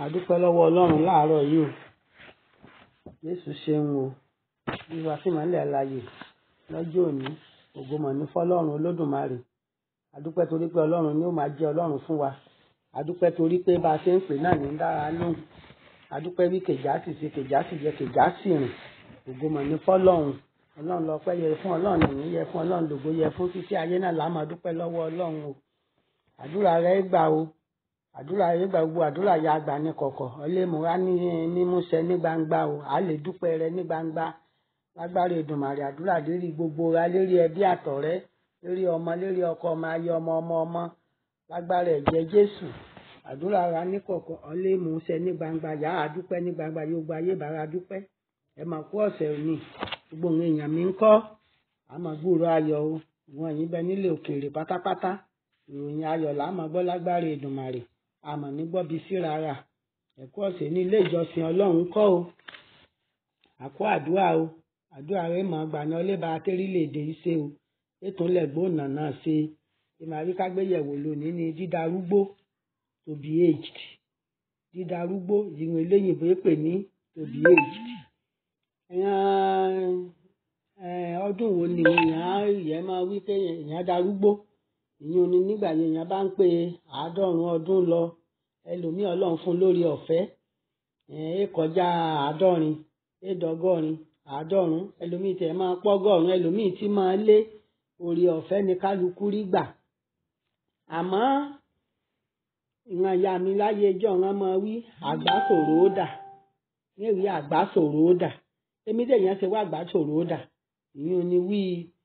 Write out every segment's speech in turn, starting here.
a dúpẹ́ lọ́wọ́ ọlọ́run láàárọ̀ yìí o jésù ṣeun o wíwá sí ìmọ́lẹ̀ àlàyé lọ́jọ́ òní ògo mọ̀ ní fọlọ́run olódùmarè a dúpẹ́ torí pé ọlọ́run ni ó máa jẹ́ ọlọ́run fún wa a dúpẹ́ torí pé bá a ṣe ń pè náà ní dára lóhùn a dúpẹ́ bí kèjá sì ṣe kèjá sì jẹ kèjá sì rìn ògo mọ̀ ní fọlọ́run ọlọ́run lọ́pẹ́ yẹ fún ọlọ́run ìyìn yẹ fún ọlọ́run lògo yẹ fún títí ayé náà là máa dúpẹ́ lọ́wọ́ ọlọ́run o àdúrà rẹ gbà o àdúrà rẹ gbà gbogbo àdúrà ya àgbà ní kọ̀kọ̀ ọlẹ́mùrá ní mímúṣẹ ní gbangba o à lè dúpẹ́ rẹ ní gbangba lágbára Èdùmàrè àdúrà lérí gbogbo ra lérí ẹbí àtọ̀rẹ́ lérí ọmọ lérí ọkọ ọmọ ayé ọmọ ọmọ ọmọ lágbára ẹ̀jẹ̀ Jésù àdúrà ra ní kọ̀kọ̀ ọlẹ́mùṣẹ ní gbangba yà á dúpẹ́ ní gbangba yóò gba ayé bàrà dúpẹ́ ẹ máa kú ọ̀sẹ̀ òní gbogbo àwọn èèyàn mi ń kọ́ àmọ́ gbúrò ayọ̀ o ìwọ̀n yìí bẹ nílé òkèèrè pátápátá ìròyìn ayọ̀ là á máa gbọ́ lágbára Èdùmàrè àmọ́ ní gbọ́bi síra rà ẹ̀kú ọ̀sẹ̀ ní ilé ìjọsìn Ọlọ́run kọ́ o àkó àdúrà o àdúrà rẹ mọ̀ gbà ní ọlẹ́bà tẹ́rílẹ̀èdè yìí ṣe o ètò ńlẹ̀gbọ́nà náà ṣe ìmàrí kágbéyẹ̀wò lónìí ní dídarúgbó to be aged dídarúgbó ìrìn eléyìnbó pè ní to be aged ọdún wo ni èèyàn èèyàn máa wí pé èèyàn darúgbó ìyẹn ni nígbà yẹn èèyàn bá ń pé àádọ́rùn ọdún lọ ẹlòmíì ọlọ́run fún lórí ọ̀fẹ́ ẹ kọjá àádọ́rin ẹ̀ẹ́dọ́gọ́rin àádọ́rùn ẹlòmíì tẹ̀ máa pọ́gọ́rùn ẹlòmíì tí máa lé orí ọ̀fẹ́ ni kálukú rí gbà àmọ́ ìran ìyá mi láyé ẹjọ́ wọn máa wí àgbà sòrò ó dà ní èwì àgbà sòrò ó dà èmi dẹ̀ yẹn ṣe wá àgbà sòrò ó dà ìyẹn ni wí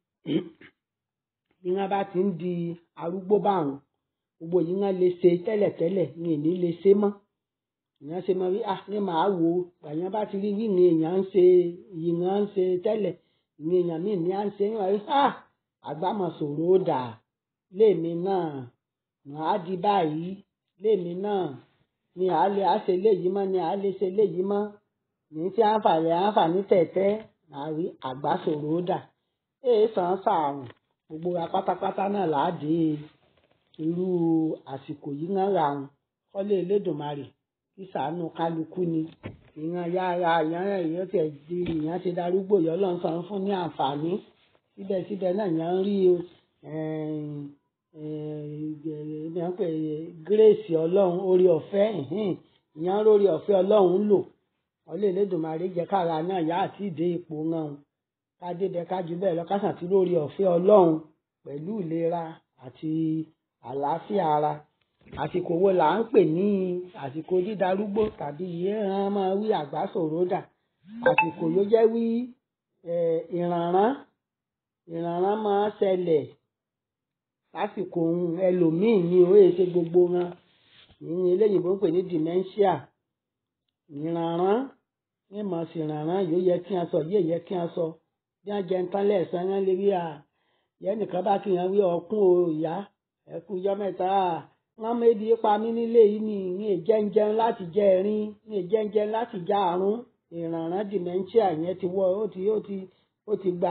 bí wọn bá ti ń di arúgbó báwọn gbogbo yìí wọn lè ṣe tẹ́lẹ̀tẹ́lẹ̀ ní èní lè ṣe mọ́ èèyàn ṣe mọ wí ah ní màá wò ó èèyàn bá ti rí wí ní èèyàn ń ṣe yìí wọn ń ṣe tẹ́lẹ̀ ní èèyàn míì ní à ń ṣe ní wọn rí ah àgbàmọ̀ sọ̀rọ̀ ó dà léèmi náà màá di báyìí léèmi náà ni à lè àṣe léyìí mọ́ ni à lè ṣe léyìí mọ́ ní tí àǹfààní àǹfààní tẹ̀tẹ́ màá rí àgbà sọ̀rọ̀ ó dà èè sàn sàrùn gbogbo wa pátápátá náà láàdé irú àsìkò yìí náà ra wọn kọ́lé Elédùmarè kí ṣàánú kálukú ni ìran yára ìyẹn èèyàn tẹ̀ di ìyẹn ti darúgbò yọ lọ́n san fún ní àǹfààní síbẹ̀síbẹ̀ náà ìyẹn ń rí ìyẹn pé gírèsì ọlọ́run orí ọ̀fẹ́ ìyẹn lórí ọ̀fẹ́ ọlọ́run lò kọ́lé Elédùmarè jẹ́ kára náà yá àti ìdè ipò náà kádébẹ kájú bẹ́ẹ̀ lọ kásàn tí lórí ọ̀fẹ́ Ọlọ́run pẹ̀lú ìlera àti àlàáfíà ara àsìkò wo là ń pè ní àsìkò dídarúgbó tàbí ìyẹn máa wí àgbà sòròdà àsìkò yóò jẹ́ wí ìrànràn ìrànràn máa ṣẹlẹ̀ lásìkò ẹlòmíì ní orí èsè gbogbo wọn ìyẹn eléyìnbó ń pè ní dementia ìrànràn ní mọ̀ sí ìrànràn yóò yẹ kí n sọ yóò yẹ kí n sọ bí wọn jẹ nǹkan lẹ́ẹ̀sán yẹn lè rí à yẹn nìkan bá kí yẹn wí ọkùn o ìyá ẹkú ijọ́ mẹ́ta wọn mébi pa mí nílé yìí ní ní ìjẹunjẹun láti jẹ ẹ̀rín ní ìjẹunjẹun láti já àrùn ìrànràn dementia yẹn ti wọ ó ti ó ti ó ti gba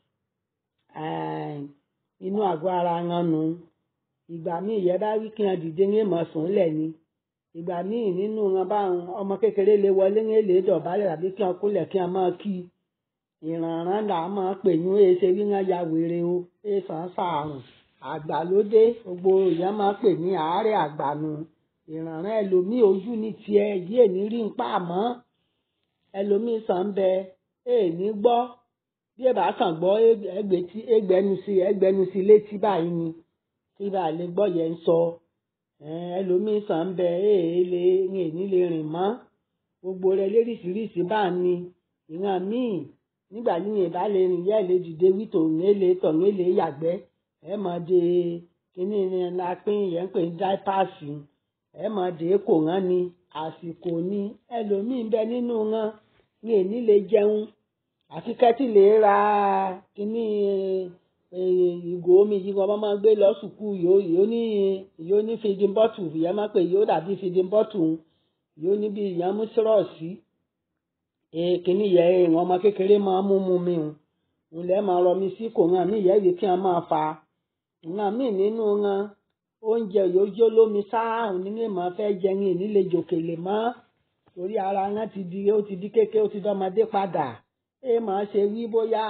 inú àgọ́ ara wọn nù ìgbà míì yẹn bá wí kí wọn dìde ní ìmọ̀ sùn lẹ̀ ni ìgbà míì nínú wọn báwọn ọmọ kékeré lè wọlé ní èlé dọ̀bálẹ̀ àbí kí wọn kúlẹ̀ kí wọn máa kí i ìrànràn là máa pè ní èsè wíwọ́n ya wèrè o èsàn sàrùn àgbàlódé gbogbo èèyàn máa pè ní àárẹ̀ àgbànú ìrànràn ẹlòmíì ojú ní tiẹ̀ yí èní rí ń pa àmọ́ ẹlòmíì sàn bẹ èèní gbọ́ bí ẹ bá kàn gbọ́ ẹgbẹ́nu sí ẹgbẹ́nu sí létí báyìí ni kí bá lè gbọ́ yẹn ń sọ ẹlòmíì sàn bẹ èèlè èní lè rìn mọ́ gbogbo rẹ léríṣiríṣi bá ní ìran míì nígbà yíyan ìbá lè rìn yẹ́ lè dìde wí tòun èlé tọ̀hún èlé yàgbẹ́ ẹ mọ̀ de kíní ni la pín yẹn ń pè ní dáípàsì ẹ mọ̀ de kò rán ni àsìkò ni ẹlòmíín bẹ nínú wọn ní èní lè jẹun àfi kẹ́tì lè ra kíní ìgò omi yìí wọn máa gbé lọ sùkú yóò ní yóò ní feeding bottle ìyẹn máa pè yóò dàbí feeding bottle yóò ní bí ìyẹn mú sírọ̀ọ̀sì kìíní yẹ ìwọ̀n ọmọ kékeré máa mú mu mi hùn ńlẹ̀ máa rọ mi sí kò hàn mí ìyá yìí kí wọ́n máa fa ìran míì nínú wọn oúnjẹ yóò jó lómi sáàhùn nínú ìmọ̀ fẹ́ jẹun ìní lè jòkèlè mọ́ torí ara wọn ti di ó ti di kékeré ó ti dọ́mọdé padà ẹ máa ṣe wí bóyá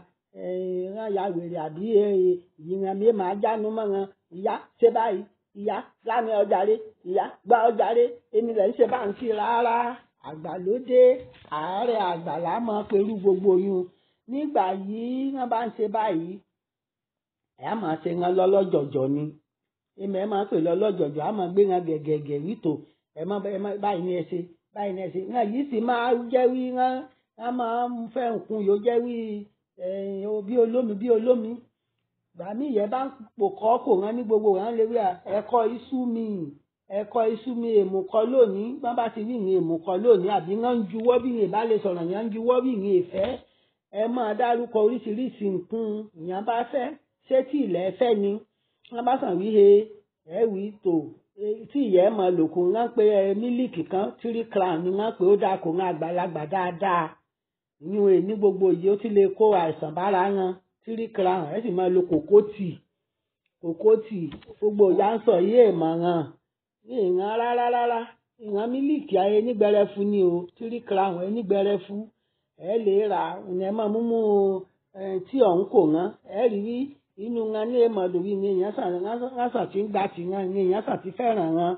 ìran ya wèrè àbí ìran mi máa jánu mọ́ wọn ìyá ṣe báyìí ìyá lámì ọjàre ìyá gba ọjàre èmi lẹ̀ ń ṣe bá ń kí rárá àgbàlódé àárẹ̀ àgbàlá máa perú gbogbo yun nígbà yìí wọ́n bá ń ṣe báyìí ẹ̀ á máa ṣe wọn lọ́lọ́jọ̀jọ̀ ni èmi ẹ̀ máa pè lọ́lọ́jọ̀jọ̀ á máa gbé wọn gẹ̀gẹ̀gẹ̀ wító ẹ̀ má báyìí ní ẹ ṣe báyìí ní ẹ ṣe wọn yìí sì máa jẹ́ wí wọn wọn máa ń fẹ́ nǹkan yóò jẹ́ wí bí olómi bí olómi gbàmí ìyẹn bá ń pò kọ́ kò rán ní gbogbo wọn lè rí ẹ̀kọ́ iṣu mi ẹ̀kọ́ iṣu mi èmùkọ́ lónìí bọ́n bá ti rí ìyẹn èmùkọ́ lónìí àbí wọ́n ń juwọ́ bí ìyẹn bá lè sọ̀rọ̀ yẹn ń juwọ́ bí ìyẹn ìfẹ́ ẹ máa dárúkọ oríṣiríṣi nǹkan ìyẹn bá fẹ́ ṣé tí ilẹ̀ fẹ́ ni wọ́n bá sàn wí he ẹ wí tò tí ìyẹn máa lò kó wọ́n pe mílíkì kan tírí crown ni wọ́n pe ó dáa kó wọ́n àgbàlagbà dáadáa ìyún ẹ̀ ní gbogbo yìí ó ti lè kó àìsàn bára wọn tírí crown ẹ sì máa lo kòkótì kòkótì gbogbo ìyá ń sọ yìí èèmọ̀ràn ìran rárá rárá ìran mílíkì ayé nígbẹrẹfu ni o tírí crown ẹ nígbẹrẹfu ẹ lè rà ẹ máa mú mú tí ọ̀hún kò rán ẹ rí rí inú wọn ní èèmọ̀dò yìí ní èèyàn sàn wọn sàn tí ń gbà tí wọn ní èèyàn sàn tí fẹ́ràn wọn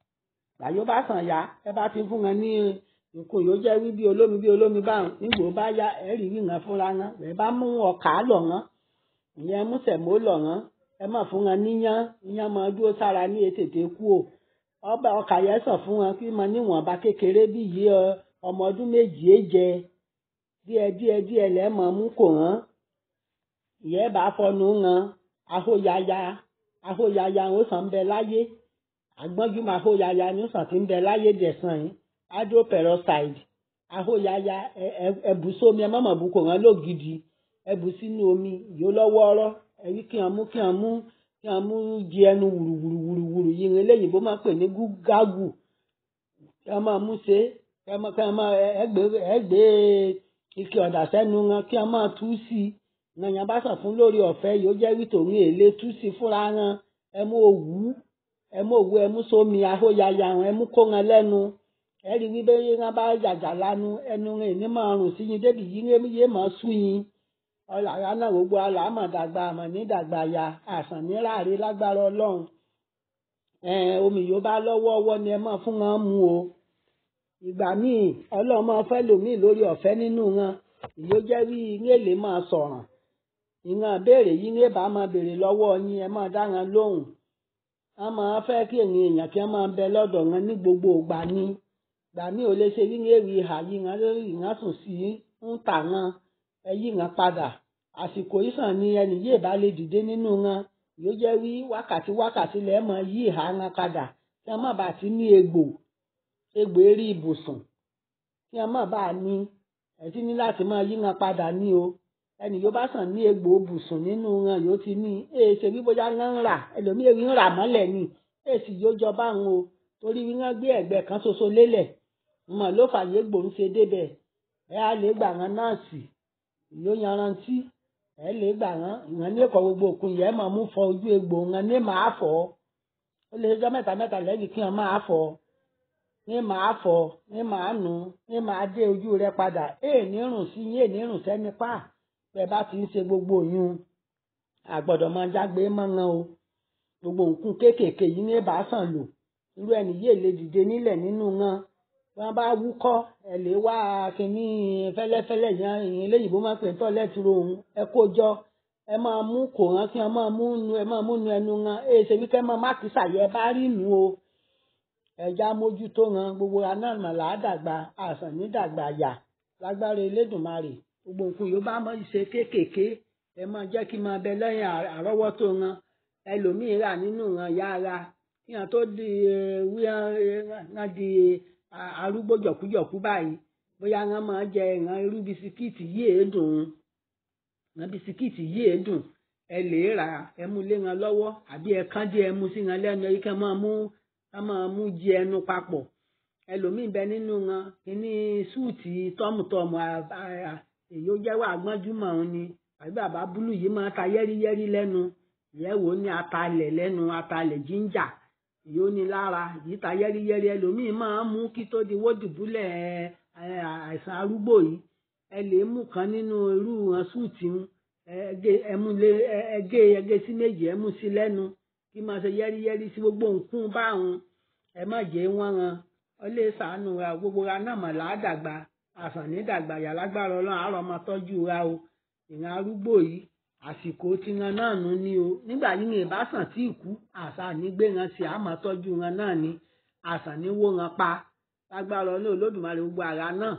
àyò bá sàn yá ẹ bá ti fún wọn ní nǹkan yóò jẹ́ wí bí olómi bí olómi báwọn nígbò bá yá ẹ rí rí wọn fúnra wọn ẹ bá mú ọkà lọ̀ wọn ìyẹn mú sẹ̀mó lọ̀ wọn ẹ má fún wọn níyán níyán máa dúró sára ní ètètè kú o ọba ọkà yẹn sàn fún wọn kí wọn níwọ̀nba kékeré bí yìí ọmọ ọdún méjì é jẹ díẹ̀ díẹ̀ díẹ̀ lẹ́ẹ̀mọ́ mú kò hàn ìyẹn bá fọnù hàn ahóyaya ahóyaya ó sàn ń bẹ láyé àgbọ́njúmọ̀ ahóyaya ni ó sàn ti ń bẹ láyé dẹ̀sán yìí hydroperoxide ahóyaya ẹ̀bù sómi ẹ mọ̀mọ̀ bu kò hàn lógidì ẹ̀bù sínú omi yóò lọ́wọ́ ọ̀rọ̀ ẹ̀rí kí wọ́n mú kí wọ́n mú kí wọ́n mú di ẹnu wùrùwùrùwùrù yìí ní eléyìí bó máa pè ní gúgágù kí wọ́n máa mú ṣe kí wọ́n máa ẹgbẹ́ ike ọ̀dà sẹ́nu wọn kí wọ́n máa tú sí i nàyàn bá sàn fún lórí ọ̀fẹ́ yóò jẹ́ wí tòun èlé tú sí i fúnra wọn ẹ mú òwú ẹ mú òwú ẹ mú sómi ahóyaya wọn ẹ mú kó wọn lẹ́nu ẹ rí wí bẹ́ẹ̀ wọn bá jàjà lanu ẹnu rẹ̀ ní máa rùn sí yín débi yín yé máa sú yín ọ̀làrá náà gbogbo àlàmọ̀ dàgbà àmọ̀ ní dàgbà ya àsàn ní ráàrí lágbára ọlọ́run omi yóò bá lọ́wọ́ ọwọ́ ni ẹ máa fún wọn mu o ìgbà míì ọlọ́run máa fẹ́ lòmíì lórí ọ̀fẹ́ nínú wọn ìyó jẹ́ wí ilé lè máa sọ̀ràn ìran béèrè yìí ní bá máa béèrè lọ́wọ́ yín ẹ máa dá wọn lóhùn wọn máa fẹ́ kí èèyàn èèyàn kí wọ́n máa bẹ lọ́dọ̀ wọn ní gbogbo ìgbà ni ìgbà míì ò lè ṣe wí ní èrè ìhà yìí wọn lórí ìran sùn sí ń tà wọn ẹ yí wọn padà àsìkò ìsàn ni ẹnì yìí bá lè dìde nínú wọn yóò jẹ́ wí wákàtí wákàtí lẹ́ẹ̀ máa yí ìhà wọn padà kí wọ́n má bàa ti ní egbò egbò eré ibùsùn kí wọ́n má bàa ní ẹ ti ní láti máa yí wọn padà ní o ẹnì yóò bá sàn ní egbò ibùsùn nínú wọn yóò ti ní èè ṣe bí bóyá wọn ń rà ẹlòmíì èyí ń rà mọ́lẹ̀ ni èè sì yóò jọba àwọn o torí wí wọn gbé ẹ̀gbẹ́ kan ṣoṣo lélẹ̀ mọ̀ ló fàyè gbò ń ṣe débẹ̀ ẹ á lè gbà wọn nọ́ọ̀sì ló yanrantí ẹ lè gbà wọn ìwọn ní ẹ̀kọ́ gbogbo òkun yẹn máa mú fọ ojú egbò wọn ní màá fọ ó lè jọ mẹ́ta mẹ́ta lẹ́yìn kí wọn máa fọ ní màá fọ ní màá nù ní màá dé ojú rẹ padà èè ní rùn sí yín èè ní rùn sẹ́ni pa bẹ́ẹ̀ bá ti ń ṣe gbogbo yún àgbọ́dọ̀ máa jágbe mọ́ngàn o gbogbo nǹkan kéékèèké yìí ní bá sàn lò irú ẹni yìí lè dìde nílẹ̀ nínú wọn wọn bá wúkọ́ ẹ lè wá kínní fẹ́lẹ́fẹ́lẹ́ yẹn ìyẹn léyìnbó máa ń pè tọ́ lẹ́tùrọ̀ òun ẹ kó jọ ẹ máa mú kò hàn kí wọn máa mú nu ẹ máa mú nu ẹnu wọn ẹ ṣe wí kẹ́ máa má kí sàyẹ bá rí nu o ẹja mójútó wọn gbogbo anáàmà làádàgbà àsàn nídàgbà yà lágbára Elédùmarè gbogbo nǹkan yóò bá mọ ìṣe kéékèèké ẹ máa jẹ́ kí máa bẹ lẹ́yìn àrọ́wọ́tó wọn ẹlòmíín rà nínú wọn yá ara kí wọn tó di wí wọn di arúgbó jọ̀kújọ̀kú báyìí bóyá wọn máa jẹ ìran irú bisikíìtì yìí èédùn wọn bisikíìtì yìí èédùn ẹ lè rà ẹ mú lé wọn lọ́wọ́ àbí ẹ kán dé ẹ mú sí wọn lẹ́nu ẹ kẹ́ máa mú ká máa mú jẹ ẹnu papọ̀ ẹlòmíín bẹ nínú wọn kíní súùtì tọ́mùtọ́mù èyí ó jẹ́wọ́ àgbọ́njúmọ̀ òun ni àbí bàbá búlù yìí máa ta yẹ́rìyẹ́rì lẹ́nu ìyẹ́wò ní atalẹ̀ lẹ́nu atalẹ̀ jíńjà yóò ní lára yìí ta yẹ́rìyẹ́rì ẹlòmíín máa ń mú kí tó di wódìbúlẹ̀ àìsàn arúgbó yìí ẹ lè mú kan nínú irú wọn súùtì ń ẹgé ẹgé sí méjì ẹ mú sí lẹ́nu kí máa ṣe yẹ́rìyẹ́rì sí gbogbo nǹkún báwọn ẹ má jẹ́ wọ́n ran ọ lè sàánú ra gbogbo ra náà mọ̀ ládàgbà àsàn ní dàgbà yàlágbára ọlọ́run àárọ̀ ọmọ tọ́jú ra o ìran arúgbó yìí àsìkò tiran náà nù ní o nígbà yìí ní ìbásàn tí ìkú àṣà nígbé ran sí àmọ́ tọ́jú ran náà ní àṣà ní wó ran pa lágbára ọlọ́run olódùmarè gbogbo ara náà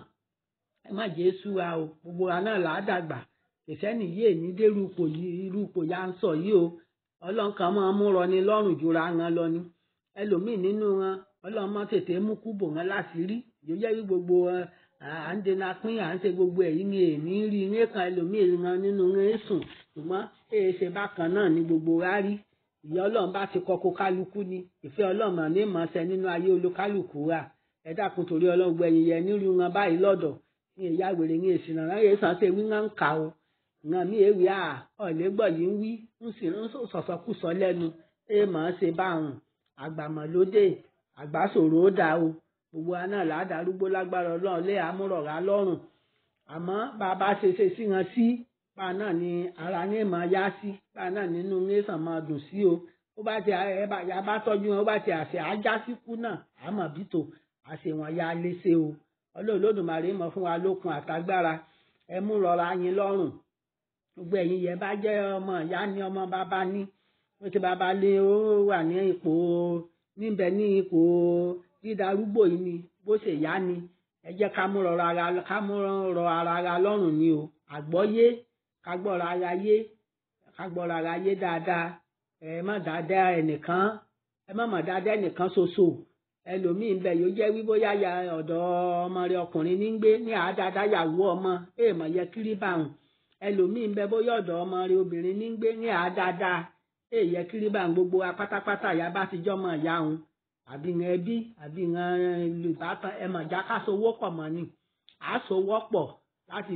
ẹ má jẹ́ súra o gbogbo ara náà ládàgbà kìsẹ́nì yìí èní dérú ipò yìí irú ipò ya ń sọ yìí o ọlọ́run kan máa mú rọ ni lọ́rùn jura ran lọ ni ẹlòmíì nínú wọn ọlọ́run máa tètè mú kúbò wọn láṣìírí yóò jẹ́ kí gbogbo à ń dènà pín à ń ṣe gbogbo èyí ni èmi rí ní kan ẹlòmíì ran nínú wọn sùn ṣùgbọ́n èyí ṣe bákan náà ni gbogbo wa rí ìyá ọlọ́run bá ti kọ́kọ́ kálukú ni ìfẹ́ ọlọ́run ní ìmọ̀ọ́sẹ̀ nínú ayé olúkálùkù wa ẹ dákun torí ọlọ́run gbẹ̀yìn yẹn nírú wọn báyìí lọ́dọ̀ ní ìyá wèrè ní èsì náà ráyè sàn ṣe wí wọn ń kà o ìran mi èwì à ọ̀lẹ́gbọ̀ yìí ń wí ń sì ń sọ̀sọ̀kùsọ lẹ́nu ẹ mọ̀ ọ́n ṣe báwọn àgbàmọ̀lódé àgbàsòrò ó dà o gbogbo wa náà ládàárúgbó lágbára ọlọ́run lé àmúrọ̀rá lọ́rùn àmọ́ bàbá ṣe ṣe sí wọn sí bá náà ni ara ní ìmọ̀ yá sí bá náà nínú nẹ́sàn máa dùn sí o ó bá ti ẹ bá ya bá tọ́jú wọn ó bá ti àṣẹ ajá síkú náà àmọ̀ bítò àṣẹ wọn ya léṣe o ọlọ́run lódùmarè mọ̀ fún wa lókun àtagbára ẹ mú rọra yín lọ́rùn gbogbo ẹ̀yin yẹn bá jẹ́ ọmọ ìyá ni ọmọ bàbá ní ó ti bàbá lé ó wà ní ipò níbẹ̀ ní ipò dídarúgbò yìí ni bó ṣe yá ni ẹ jẹ́ ká mú rọra ara ká mú rọ ara ara lọ́rùn ni o àgbọ́yé ká gbọ́ra ara yé ká gbọ́ra ara yé dáadáa ẹ má dáadáa ẹnìkan ẹ má má dáadáa ẹnìkan ṣoṣo ẹlòmíín bẹ yóò jẹ́ wí bóyá ya ọ̀dọ̀ ọmọ rẹ ọkùnrin ní gbé ní àádáadáa yàwó ọmọ èèmọ̀ yẹ kiri báwọn ẹlòmíín bẹ bóyá ọ̀dọ̀ ọmọ rẹ obìnrin ní gbé ní àádáadáa èèyẹ kiri báwọn gbogbo wa pátápátá ìyá bá ti jọmọ ìyá òun àbí ìran ẹbí àbí ìran olùbátan ẹ mọ̀ já ká sowó pọ̀ mọ́ ni à á sowó pọ̀ láti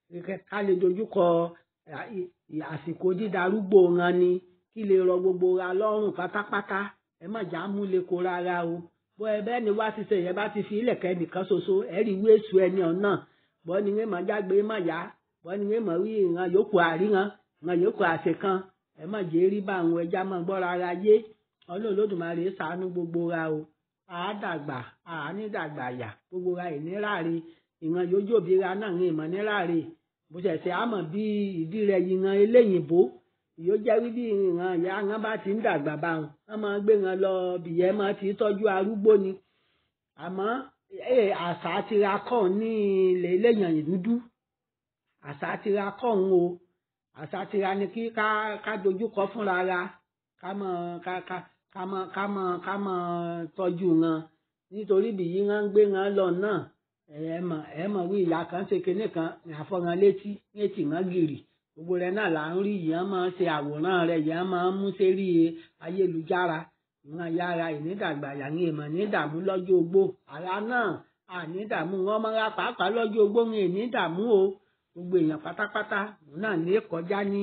ká lè dojúkọ àsìkò dídarúgbó wọn ni kí lè rọ gbogbo ra lọ́rùn pátápátá ẹ mọ̀ já mú lè kó rárá o bó ẹ bẹ́ẹ̀ ni wá ti ṣe yẹn bá ti fi ilẹ̀kẹ́ nìkan ṣoṣo ẹ rí ìwé èṣù ẹni ọ̀nà bọ́ ni wọ́n máa jágbe mọ̀ yá bọ́ ni wọ́n máa rí ìran yòókù àríran ìran yòókù àṣekan ẹ mọ̀ jẹ́ rí bá àwọn ẹja máa gbọ́ rárá yé ọlọ́run lódùmarè ṣàánú gbogbo ra o àádàgbà àánídàgbà yà gbogbo ra ìníláre ìran yójú òbí ra náà ní ìmọ̀ níláre bó ṣẹ̀ṣẹ̀ àmọ̀ bí ìdí rẹ̀ ìran eléyìnbó yóò jẹ́ wí bí ìran ìyá wọn bá ti ń dàgbà bá wọn wọn máa gbé wọn lọ bìyẹ́ máa ti tọ́jú arúgbó ni àmọ́ àṣà tira kọ́ ní ilẹ̀ eléyàn dúdú àṣà tira kọ́ ń o àṣà tira ni kí ká ká dojúkọ fúnra ra ká mọ̀ ká ká ká mọ̀ ká mọ̀ ká mọ̀ tọ́jú wọn nítorí bí yí wọn ń gbé wọn lọ náà ẹ mọ̀ ẹ mọ̀ wí ìyá kan ṣe kinní kan ní àfọ̀ràn létí létí wọn gìrì gbogbo rẹ̀ náà là ń rí yẹn máa ṣe àwòrán rẹ̀ yẹn máa ń mú sérí ayélujára ìwọn yára ìnídàgbà yàní ìmọ̀ nídààmú lọ́jọ́ ogbó àrà náà ànídààmú wọn máa ra pàápàá lọ́jọ́ ogbó ń ìnídààmú o gbogbo èèyàn pátápátá náà lè kọjá ní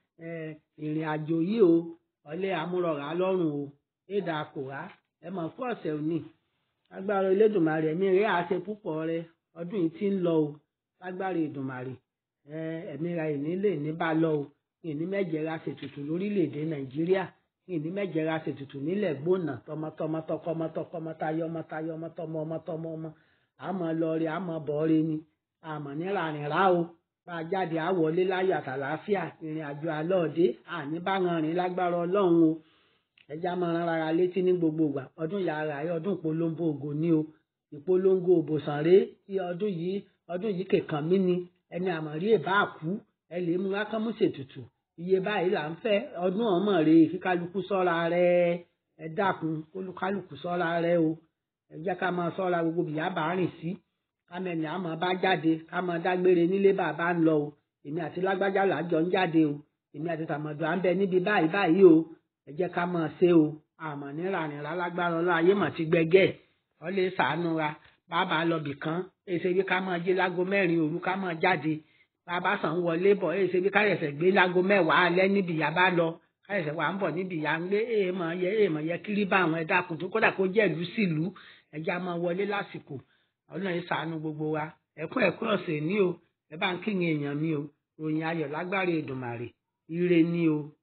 ìrìn àjò yìí o ọlẹ́ amúrọ̀rá lọ́rùn o éèdà àkùrá ẹ mọ̀ fún ọ̀sẹ̀ òní lágbára Elédùmarè ẹ̀mí rẹ̀ àṣẹ púpọ̀ rẹ̀ ọdún yìí ti ń lọ o lágbára Èdùmarè ẹ̀mí ra ìní lè ní bá lọ o ìní mẹ́jẹ̀ra ṣètùtù lórílẹ̀‐èdè Nàìjíríà ìní mẹ́jẹ̀ra ṣètùtù nílẹ̀ gbóná tọmọtọmọ tọkọmọtọkọmọ tayọ ọmọ tayọ ọmọ tọmọ ọmọ tọmọ ọmọ àmọ́ lọrẹ àmọ́ bọrẹ ni àmọ́ nírànrìn rà o bá a jáde àwọlé láyọ̀ àtàlàáfíà ìrìn àjò àlọ́ọ̀dé àní bá wọn rìn lágbára Ọlọ́run o ẹja máa rán ara létí ní gbogbo ìgbà ọdún yàrá yìí ọdún ìpolongo ògo ní o ìpolongo òbòsàn rèé tí ọdún yìí ọdún yìí kẹkàn mí ni ẹni àmọ̀rí èbá àkú ẹ lè mú kákámú ṣètùtù iye báyìí là ń fẹ́ ọdún ọmọ rè kí kálukú sọ́ra rẹ ẹ dákun kálukú sọ́ra rẹ o ẹ jẹ́ ká máa sọ́ra gbogbo bìyà bá rìn sí kámẹ́ni àmọ́ bá jáde ká máa dágbére nílé bàbá ń lọ o èmi àti lágbájá làjọ ń jáde o èmi àti tàmọ̀dọ̀ à ń bẹ níbi báyìí báyìí o ẹ jẹ́ ká máa ṣe o àmọ́ nírànìrà lágbára ọlọ́ ayé mà ti gbẹgẹ́ ọ lè ṣàánú wa bàbá lọ́bì kan èsè bí ká máa jí lágo mẹ́rin òru ká máa jáde bàbá sàn wọlé bọ̀ èsè bí ká yẹ̀sẹ̀ gbé lágo mẹ́wàá alẹ́ níbi ìyá bá lọ káyọ̀sẹ̀ wà ń bọ̀ níbi ìyá ń gbé èèmọ̀ yẹ èèmọ̀ yẹ kiri bá àwọn ẹ̀dá kùtù kódà kó jẹ́ ìlú sí ìlú ẹja máa wọlé lásìkò ọlọ́run yìí ṣàánú gbogbo wa ẹ̀kún ẹ̀kún ọ̀sẹ̀ ní o ẹ bá ń kíyìn èèyàn mi o ròyìn ayọ̀ lágbára Èdùmàrè ire ní o